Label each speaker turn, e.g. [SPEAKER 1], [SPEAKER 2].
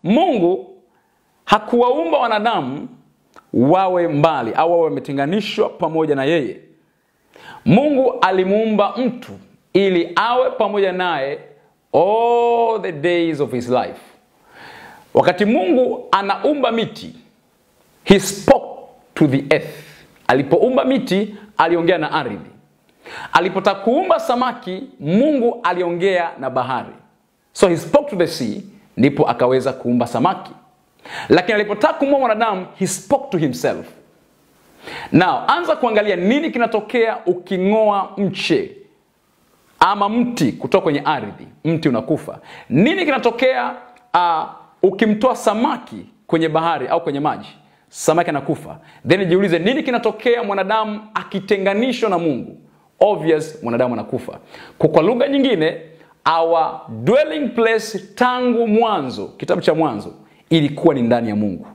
[SPEAKER 1] Mungu hakuwaumba wanadamu wawe mbali au wawe wametenganishwa pamoja na yeye. Mungu alimuumba mtu ili awe pamoja naye all the days of his life. Wakati Mungu anaumba miti, he spoke to the earth. Alipoumba miti, aliongea na ardhi. Alipotaka kuumba samaki, Mungu aliongea na bahari. So he spoke to the sea, ndipo akaweza kuumba samaki. Lakini alipotaka kumuumba mwanadamu, he spoke to himself. Now, anza kuangalia nini kinatokea uking'oa mche ama mti kutoka kwenye ardhi, mti unakufa. Nini kinatokea uh, ukimtoa samaki kwenye bahari au kwenye maji, samaki anakufa. Then jiulize nini kinatokea mwanadamu akitenganishwa na Mungu. Obvious, mwanadamu anakufa. Kwa, kwa lugha nyingine, our dwelling place tangu mwanzo, kitabu cha Mwanzo ilikuwa ni ndani ya Mungu.